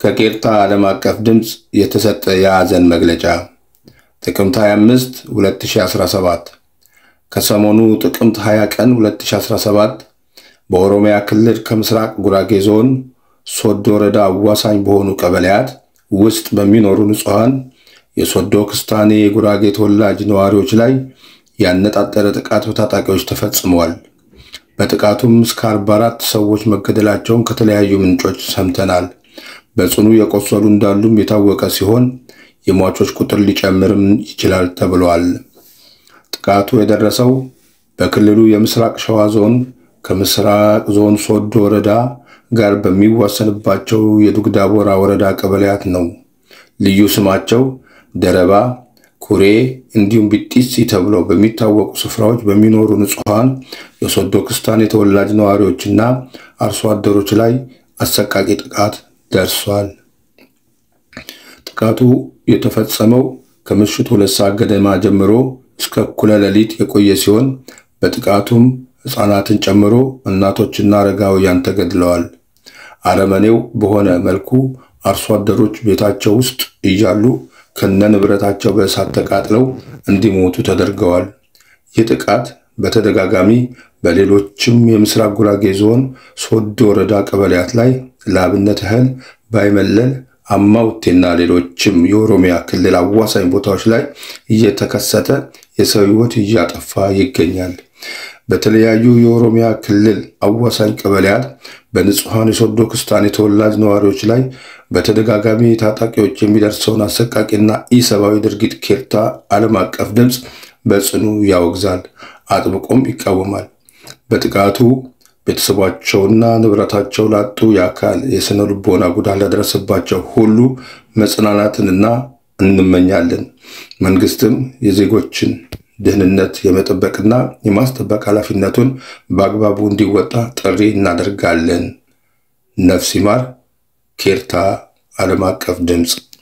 ከቄርታ ዓለም አቀፍ ድምፅ የተሰጠ የሐዘን መግለጫ ጥቅምት 25 2017 ከሰሞኑ ጥቅምት 20 ቀን 2017 በኦሮሚያ ክልል ከምስራቅ ጉራጌ ዞን ሶዶ ወረዳ አዋሳኝ በሆኑ ቀበሌያት ውስጥ በሚኖሩ ንጹሐን የሶዶ ክስታኔ የጉራጌ ተወላጅ ነዋሪዎች ላይ ያነጣጠረ ጥቃት በታጣቂዎች ተፈጽመዋል። በጥቃቱም እስከ 44 ሰዎች መገደላቸውን ከተለያዩ ምንጮች ሰምተናል። በጽኑ የቆሰሉ እንዳሉም የታወቀ ሲሆን የሟቾች ቁጥር ሊጨምርም ይችላል ተብሏል። ጥቃቱ የደረሰው በክልሉ የምስራቅ ሸዋ ዞን ከምስራቅ ዞን ሶዶ ወረዳ ጋር በሚዋሰንባቸው የዱግዳቦራ ወረዳ ቀበሌያት ነው። ልዩ ስማቸው ደረባ፣ ኩሬ እንዲሁም ቢጢሲ ተብለው በሚታወቁ ስፍራዎች በሚኖሩ ንጹሐን የሶዶ ክስታን የተወላጅ ነዋሪዎችና አርሶ አደሮች ላይ አሰቃቂ ጥቃት ደርሷል። ጥቃቱ የተፈጸመው ከምሽቱ ሁለት ሰዓት ገደማ ጀምሮ እስከ እኩለ ሌሊት የቆየ ሲሆን በጥቃቱም ሕፃናትን ጨምሮ እናቶችና አረጋውያን ተገድለዋል። አረመኔው በሆነ መልኩ አርሶ አደሮች ቤታቸው ውስጥ እያሉ ከነ ንብረታቸው በእሳት ተቃጥለው እንዲሞቱ ተደርገዋል። ይህ ጥቃት በተደጋጋሚ በሌሎችም የምስራቅ ጉራጌ ዞን ሶዶ ወረዳ ቀበሌያት ላይ ለአብነት ያህል ባይመለል፣ አማውቴና ሌሎችም የኦሮሚያ ክልል አዋሳኝ ቦታዎች ላይ እየተከሰተ የሰው ሕይወት እያጠፋ ይገኛል። በተለያዩ የኦሮሚያ ክልል አዋሳኝ ቀበሌያት በንጹሐን የሶዶ ክስታን የተወላጅ ነዋሪዎች ላይ በተደጋጋሚ ታጣቂዎች የሚደርሰውን አሰቃቂና ኢሰብአዊ ድርጊት ኬርታ ዓለም አቀፍ ድምፅ በጽኑ ያወግዛል፣ አጥብቆም ይቃወማል። በጥቃቱ ቤተሰባቸውና ንብረታቸው ላጡ የአካል የስነ ልቦና ጉዳት ለደረሰባቸው ሁሉ መጽናናትንና እንመኛለን። መንግስትም የዜጎችን ደህንነት የመጠበቅና የማስጠበቅ ኃላፊነቱን በአግባቡ እንዲወጣ ጥሪ እናደርጋለን። ነፍስ ይማር። ኬርታ ዓለም አቀፍ ድምፅ